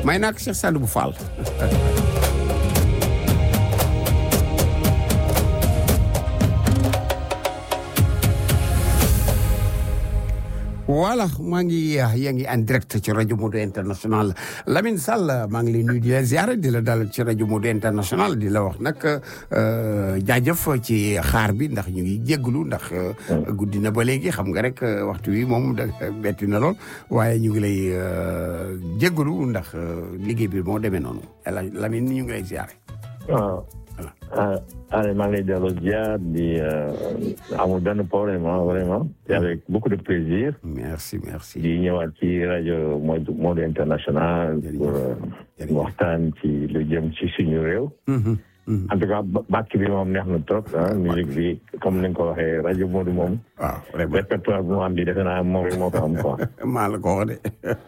may naa ko Cheikh Sadibou Fall voilà maa ngi yaa ngi en direct ci rajo Modou International Lamine Sall maa ngi lay nuyu di la ziare di la dalal ci rajo Modou International di la wax nag jaajëf ci xaar bi ndax ñu ngi jégalu ndax guddi na ba léegi xam nga rek waxtu wi moom da betti na lool waaye ñu ngi lay jégalu ndax liggéey bi moo demee noonu Lamine ñu ngi lay ziare. waaw. allez maa ngi lay delloo ziar di amul benn problème vraiment et avec beaucoup de plaisir. merci merci. di ñëwaat ci rajo Modou Modou International. pour waxtaan ci lu jëm ci suñu réew. en tout cas bàkk bi moom neex na trop ah musique bi comme ni nga ko waxee rajo Modou moom. waaw vraiment répertoire bu mu am bi defe naa moom rek moo ko am quoi. maa la ko wax de.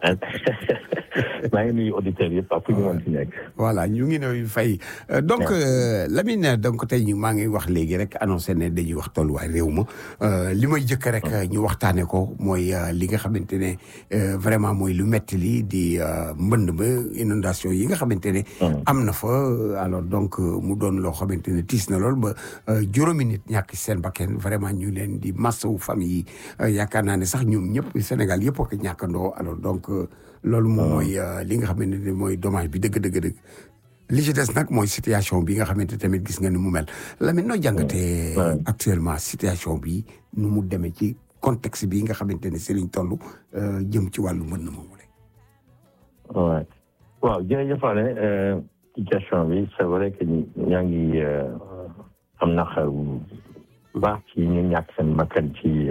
maa ngi nuyu auditeurs yëpp ak fu ñu mën ci nekk. voilà ñu ngi nuyu fay donc Lamine donc tey ñu maa ngi wax léegi rek annoncé ne dañuy wax tolluwaay réew ma li may jëkk rek ñu waxtaanee ko mooy li nga xamante ne vraiment mooy lu metti li di mbënd ba inondation yi nga xamante ne. am na fa alors donc mu doon loo xamante ne tiis na lool ba juróomi nit ñàkk seen bakken vraiment ñu leen di massawu famille yi yaakaar naa ne sax ñoom ñëpp Sénégal yëpp ak ñàkkandoo alors donc. loolu moom mooy li nga xamante ne mooy dommage bi dëgg dëgg dëgg li ci des nag mooy situation bi nga xamante tamit gis nga ni mu mel Lamine noo jàngatee actuellement situation bi nu mu demee ci contexte bi nga xamante ne si liñ toll jëm ci wàllu mën na moomu le waaw waaw jërëjëf Fane situation bi c'est vrai que ñaa ngi am na xel bu baax ci ñu ñàkk seen bakkan ci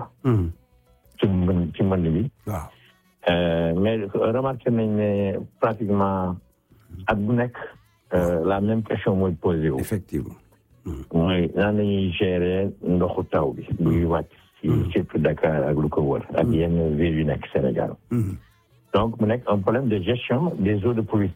ci mën ci mbënd bi waaw mais remarqué nañ ne pratiquement at bu nekk la même question mooy posé wu. effectivement. mooy nan la ñuy gérer ndoxu taw bi. buy wàcc ci surtout Dakar ak lu ko wër. ak yenn villes yu nekk Sénégal. donc mu nekk un problème de gestion des eaux de pluie.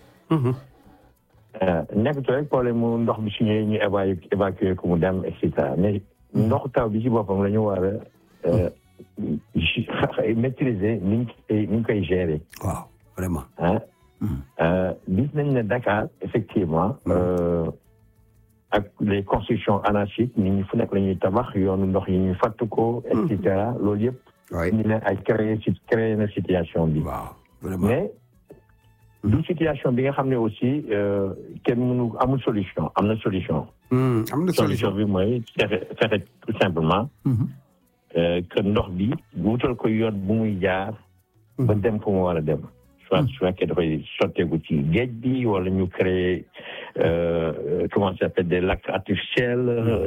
nekkatu rek problème mu ndox bi su ñëwee ñu évacuer évacuer ko mu dem et cetera mais ndoxu taw bi ci boppam la ñu war a. maîtriser ni ñu koy gérer. waaw vraiment. ah gis nañ ne Dakar effectivement ak les constructions anarchiques nit ñi fu nekk la ñuy tabax yoonu ndox yi ñuy fàtt ko. et cetera loolu yëpp. waay ñu ne ay créé ci créé na situation bi. waaw vraiment mais du situation bi nga xam ne aussi kenn mënu amul solution am na solution. am na solution bi mooy fexe fexe tout simplement. que ndox bi wutal ko yoon bu muy jaar. ba dem fu mu war a dem. soit su fekkee dafay sotteeku ci géej bi wala ñu créer comment ça s'appelle des lacs artificiels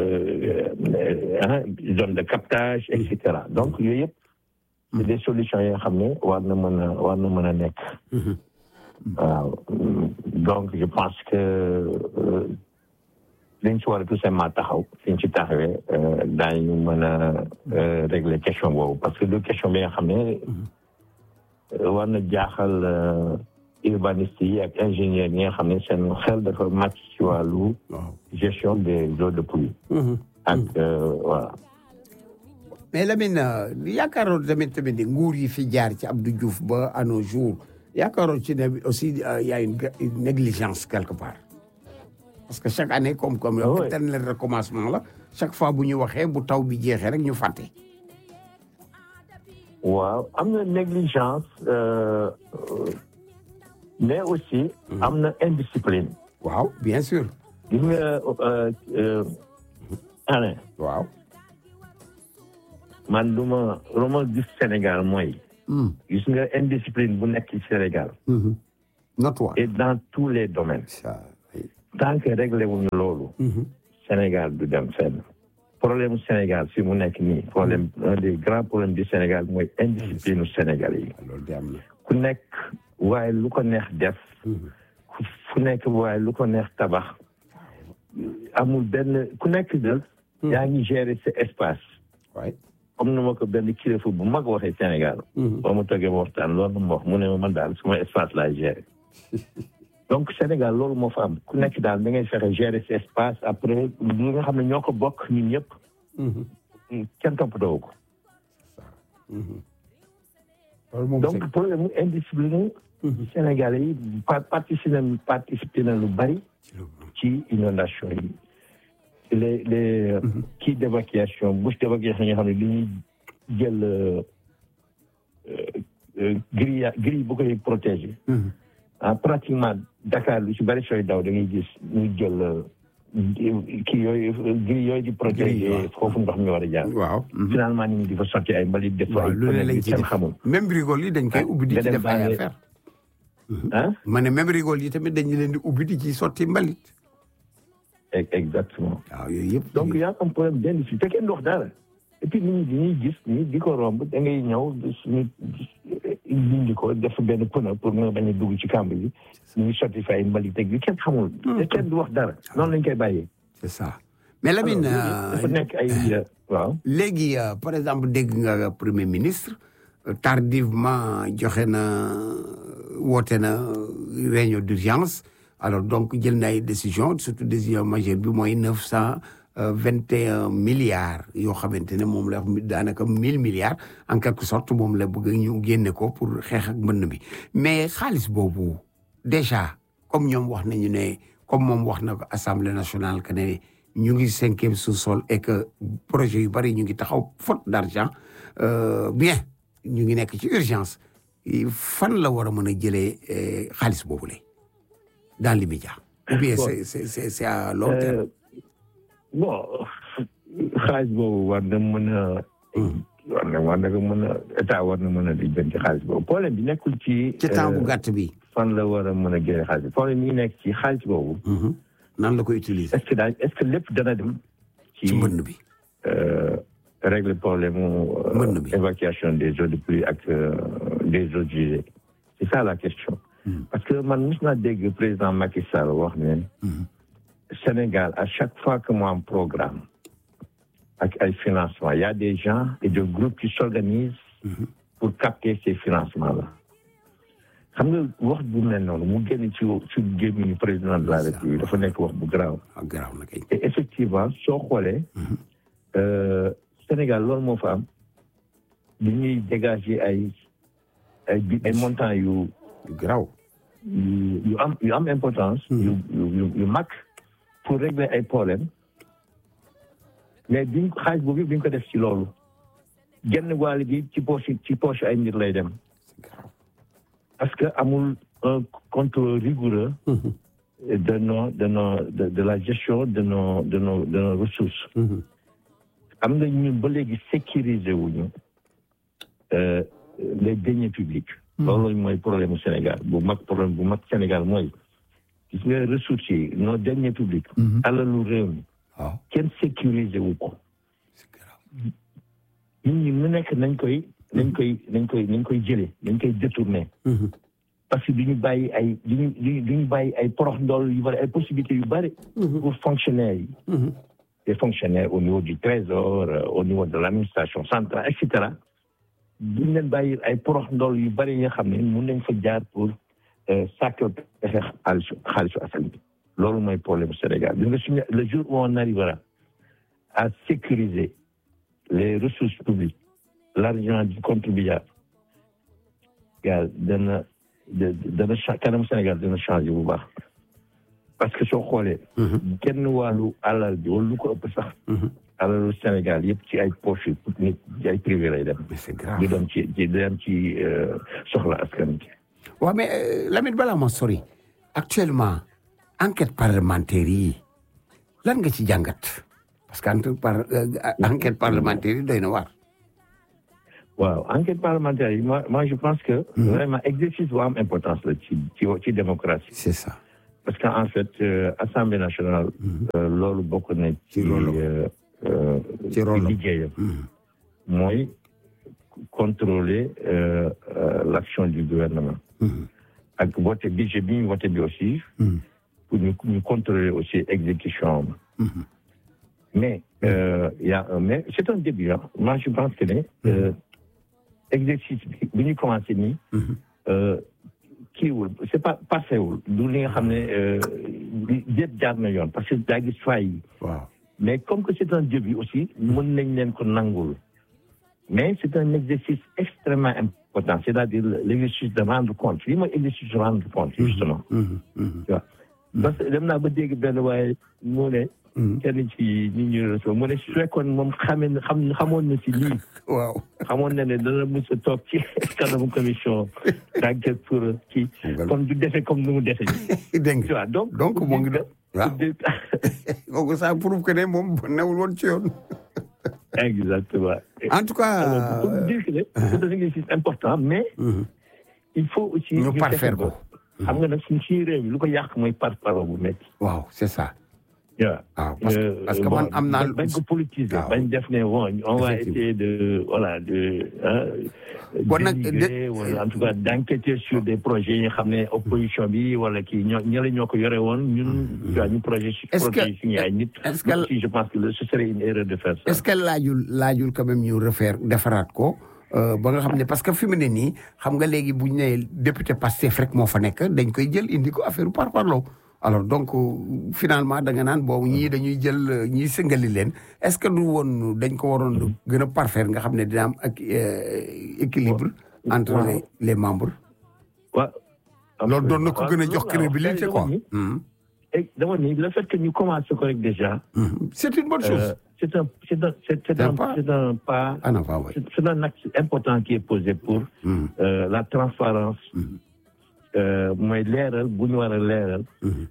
zone de captage et cetera donc yooyu yëpp. c'est des solutions yoo xam ne war na mën a war na mën a nekk. waaw donc je pense que. liñ ci war a tout simplement taxaw fi ñu ci taxawee daañu mën a régler question boobu parce que du question bi nga xam ne war na jaaxal urbanistes yi ak ingénieurs yi nga xam ne seen xel dafa màcc ci wàllu gestion des eaux de pluie ak voilà mais Lamine yaakaaroon tamit tamit ni nguur yi fi jaar ci Abdou Diouf ba à nos jours yaakaaroon ci ne aussi y a une négligence quelque part parce que chaque année comme comme éternel recommencement la chaque fois bu ñu waxee bu taw bi jeexee rek ñu fàtte. waaw am na négligence mais aussi. am na indiscipline. waaw bien sûr. gis nga année. waaw. man lu ma lu ma gis Sénégal mooy. gis nga indiscipline bu nekk ci Sénégal. notoire. et dans tous les domaines. tant que réglé wuñu loolu. Sénégal du dem fenn. problème Sénégal fi mu nekk nii problème un des grands problèmes du Sénégal mooy indiscipline Sénégal yi. loolu de am na. ku nekk waaye lu ko neex def. ku nekk waaye lu ko neex tabax. amul benn ku nekk de. yaa ngi gérer sa espace. waay comme ni ma ko benn kilifa bu mag waxee Sénégal. ba mu toggee ma waxtaan loolu ma wax mu ne ma man daal suma espace laay gérer. donc Sénégal loolu moo fa am ku nekk daal da ngay fexe gérer sa espace après li nga xam ne ñoo ko bokk ñun ñëpp. kenn toppatoo ko. loolu moom donc problème mu indiscipline Sénégalais yi pa participé na participé na lu bari ci inondation yi les les kii d'évacuation bouche d'évacuation yi nga xam ne li ñuy jël grille grille bu koy protéger ah pratiquement Dakar lu ci bari sooy daw da ngay gis ñu jël kii yooyu grille yooyu di protéger foofu ndox mi war a jaar waaw finalement nit ñi di fa sotti ay mbalit def waaw ay lu ne lañ ci kenn def xamul même rigole yi dañ koy ubbi di nga ci dem def ay bàyyi- affaire ah ma ne même rigole yi tamit dañu leen di ubbi di ci sotti mbalit E- exactement waaw yooyu yëpp donc y a un problème d'industrie te kenn du wax dara et puis nit ñi dañuy gis ni di ko romb da ngay ñëw suñu dindi ko def benn pneu pour nga bañ a dugg ci kàmb yi ñu ngi sotti fa ay mbalit ak yu kenn xamul te kenn du wax dara noonu lañ koy bàyyee c'est ça mais Lamine dafa nekk ay waaw léegi euh, par exemple dégg nga premier ministre euh, tardivement joxe na woote na réunion d'urgence alors donc jël na ay décision surtout décision majeure bi mooy neuf cent vingt et un milliards yoo xamante ne moom la wax daanaka mille milliards en quelque sorte moom la bëgg ñu génne ko pour xeex ak mbënn bi mais xaalis boobu déjà comme ñoom wax nañu ne comme moom wax na ko assemblée nationale que ne ñu ngi cinquième sous-sol et que projet yu bari ñu ngi taxaw faute d'argent euh, bien ñu ngi nekk ci urgence fan la war a mën a jëlee eh, xaalis boobu la dans l'immédiat ou bien Bon. c'est c'est c'est c'est à long terme Euh, bon xaalis boobu war na mën a war na war na ko mën a état war na mën a lijjanti xaalis boobu problème bi nekkul ci ci temps bu euh, gàtt bi fan la war a mën a génne xaalis bi problème yi nekk ci xaalis boobu Mhm. nan la ko utiliser est-ce que daal est-ce que lépp dana dem ci mbënn bi euh, régler problème mu euh, Mbënn bi. évacuation des eaux de pluie ak euh, des eaux usées c'est ça la question parce que man mos naa dégg président Macky Sall wax ne Sénégal à chaque fois que mu am programme ak ay financement il y a des gens et des groupes qui s'organisent pour capter ces financements là xam nga wax bu mel noonu mu génn ci ci gémmiñu président de la République dafa nekk wax bu garaaw ah garaaw na kay et effectivement soo xoolee euh, Sénégal loolu moo fa am di ñuy dégager ay ay bi ay montants yu garaaw yu yu am yu am importance. yu yu yu yu mag pour régler ay problèmes mais biñ ko xaalis boobu yëpp biñ ko def ci loolu genn wàll gi ci poche ci poche ay nit lay dem c'est garaaw parce que amul un contrôle rigoureux de nos de nos de, de la gestion de nos de nos de nos ressources. Mhm. am na ñun ba léegi sécuriser wuñu euh, les deniers publics. loolu mooy problème mu Sénégal bu mag problème bu mag Sénégal mooy gis nga ressources yi nos deniers publics. alalu réew mi waaw kenn sécuriser wu ko. c'est garaaw nit ñi mu nekk nañ koy nañ koy nañ koy nañ koy jëlee nañ koy détourner. Mhm. parce que du ñu bàyyi ay du ñu du ñu bàyyi ay porox ndool yu bari ay possibilités yu bari. pour fonctionnaires yi. Mhm. des fonctionnaires au niveau du trésor euh, au niveau de l'administration centrale et cetera duñ leen bàyyi ay porox ndool yu bari yi nga xam ne mun nañ fa jaar pour sàkkal pexe xaalisu xaalisu askan bi loolu mooy problème Sénégal gis nga suñu le jour où on arrivera à sécuriser les ressources publiques l'argent du contribuable gaa dana da- dana cha- kanam Sénégal dana changer bu baax parce que soo xoolee kenn wàllu alal bi wala lu ko ëpp sax alalu Sénégal yëpp ci ay poche yu nit ci ay privé lay dem mais c'est grave di dem ci di dem ci euh, soxla askan bi waaw mais euh, Lamine balaa ma sori actuellement enquête parlementaire yi lan nga ci jàngat parce que entre par euh, enquête parlementaire yi doy na waar. waaw enquête parlementaire yi moi moi je pense que vraiment exercice bu am importance la ci ci ci démocratie c'est ça. parce que en fait euh, assemblée nationale euh, loolu bokk na ci Ci rôle am. euh, euh, Ci rôle am. liggéeyam Mhm. mooy contrôler euh, euh, l'action du gouvernement Mhm. ak voté budget bi ñu voté bi aussi Mhm. pour ñu ñu contrôler aussi exécution am. Mhm. mais euh, il y a un mais c'est un début hein. moi je pense que ne euh, exercice bi bi ñu commencé nii Mhm. euh, kiiwul c'est pas passé wul du li nga xam ne euh, yëpp jaar na yoon parce que daa gis faay yi waaw. mais comme que c'est un début aussi mën nañ leen ko nangul mais c'est un exercice extrêmement important c'est-à-dire l'exercice de rendre compte lii mooy exercice de rendre compte justement tu vois parce que dem naa ba dégg benn waaye mu ne kenn ci ñi ñu reçoit mu ne su fekkoon moom xamee na xam xamoon na si lii waaw xamoon na ne dana mos a toog ci kanamu commission d'enquête pour kii kon du defee comme nu mu defee dégg tu vois donc donc moo ngi doon waaw kooku ça prouve que ne moom newul woon ci yoon exactement en tout cas alors pour dire que ne c'est un exercice important mais il faut aussi ñu parfaire ko xam nga nag suñ ci réew mi lu ko yàq mooy par parole bu métti waaw c'est ça waaw waaw parce que parce que man am naa bañ ko politiser bañ def ne bon on va essayer de voilà de bon nag wala en tout cas d'enquêter sur des projets yi nga xam ne opposition bi wala kii ñoo ñële ñoo ko yore woon ñun waa ñu projet est-ce que projet suñu ay nit est-ce que si je pense que ce serait une erreur de faire ça est-ce que laajul laajul quand même ñu refaire defaraat ko ba nga xam ne parce que fi mu ne nii xam nga léegi bu ñu nee député Pastef rek moo fa nekk dañ koy jël indi ko affaire par parlo alors donc finalement da nga naan boobu ñii dañuy jël ñii sëngali leen est-ce que du woon dañ ko waroon gën a parfaire nga xam ne dina am ak équilibre entre les les membres. waaw. loolu doon na ko gën a jox crédibilité quoi. dama ni le fait que ñu commencé ko rek déjà. c'est une bonne chose. c'est un c'est un c'est un c'est un pas. ah non pas c'est un acte important qui est posé pour. la transparence mooy leeral bu ñu war a leeral.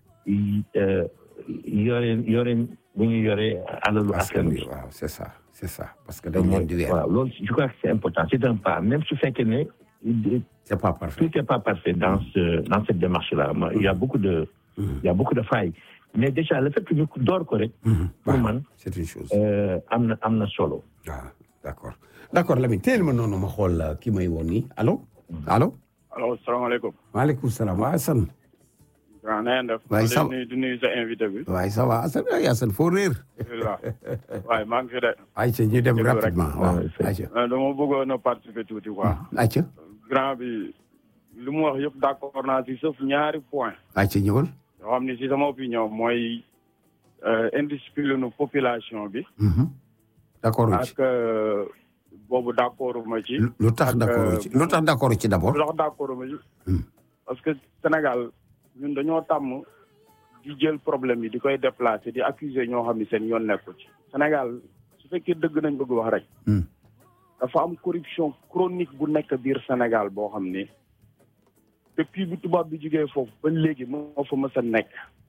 yoreen yoreen bu ñu yoree alalu askan bi. waaw c'est ça c'est ça parce que dañ leen di weer. waaw loolu je crois que c'est important c'est un pas même su fekkee ne. c'est pas parfait tout est pas parfait dans ce dans cette démarche là il y a beaucoup de. il y a beaucoup de failles mais déjà le fait que ñu door ko rek. pour man c'est une chose. am na am na solo. waaw d'accord d'accord Lamine teel ma noonu ma xool ki may woon nii allo allo. allo salaamaaleykum. maaleykum salaam waa Assane. waaw na ngeen def. waaye ça va di nuyu sa invité bi. waaye ça va Assane ay Assane foo réer. alhamdulilah waaye maa ngi fi de. ayca ñu dem rapidement waaw ayca. dama bëggoon a participer tuuti quoi. ayca. grand bi li mu wax yëpp d'accord naa si sauf ñaari point ayca ñëwal. yoo xam ni si sama opinion mooy indiscipline population bi. d'accord ak boobu d'accord ma ci. lu tax d'accord ci lu tax d'accord ci d'abord. lu tax d'accord ma ci. parce que Sénégal ñun dañoo tàmm di jël problème yi di koy déplacer di accuser ñoo xam ni seen yoon nekku ci. Sénégal su fekkee dëgg nañ bëgg wax rek. dafa am corruption chronique bu nekk biir Sénégal boo xam ni depuis bu tubaab bi jugee foofu ba léegi moo fa mës a nekk.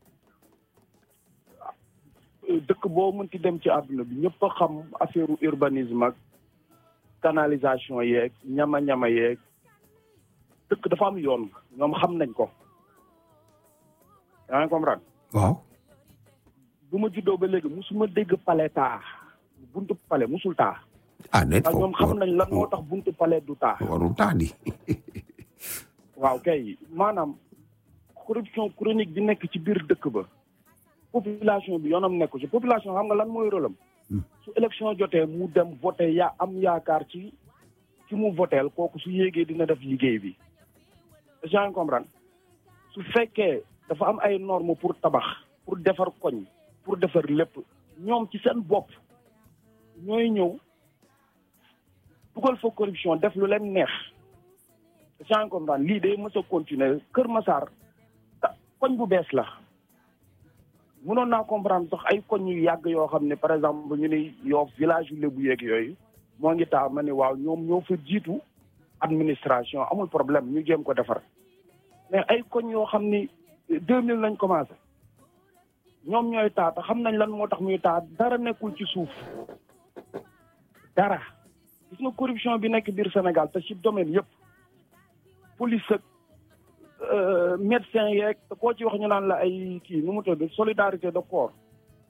dëkk boo mënti dem ci àdduna bi ñëpp a xam affaire urbanisme ak canalisation yeeg ñama-ñama yeeg dëkk dafa am yoon ñoom xam nañ ko yaa ngi comprendre waaw bu ma juddoo ba léegi musuma dégg pale taa buntu pale musul taa ah net ak ñoom xam nañ lan moo tax buntu pale du taa warul taa di waaw kay maanaam corruption chronique bi nekk ci biir dëkk ba population bi yoonam nekku ci population xam nga lan mooy rôlam su élection jotee mu dem voté yaa am yaakaar ci ci mu voteel kooku su yéegee dina def liggéey bi yaa ngi comprendre su fekkee dafa am ay normes pour tabax pour defar koñ pour defar lépp ñoom ci seen bopp ñooy ñëw dugal fa corruption def lu leen neex yaa ngi comprendre lii day mës a continuer Kër Massar koñ bu bees la mënoon naa comprendre sax ay koñ yu yàgg yoo xam ne par exemple ñu ne Yoff village yu lébu yeeg yooyu moo ngi taa ma ne waaw ñoom ñoo fa jiitu administration amul problème ñu jéem ko defar mais ay koñ yoo xam ni deux mille lañ commencé ñoom ñooy taa te xam nañ lan moo tax muy taa dara nekkul ci suuf dara gis nga corruption bi nekk biir Sénégal te ci domaine yëpp police ak médecin yeeg koo ci wax ñu naan la ay kii nu mu tudd solidarité de corps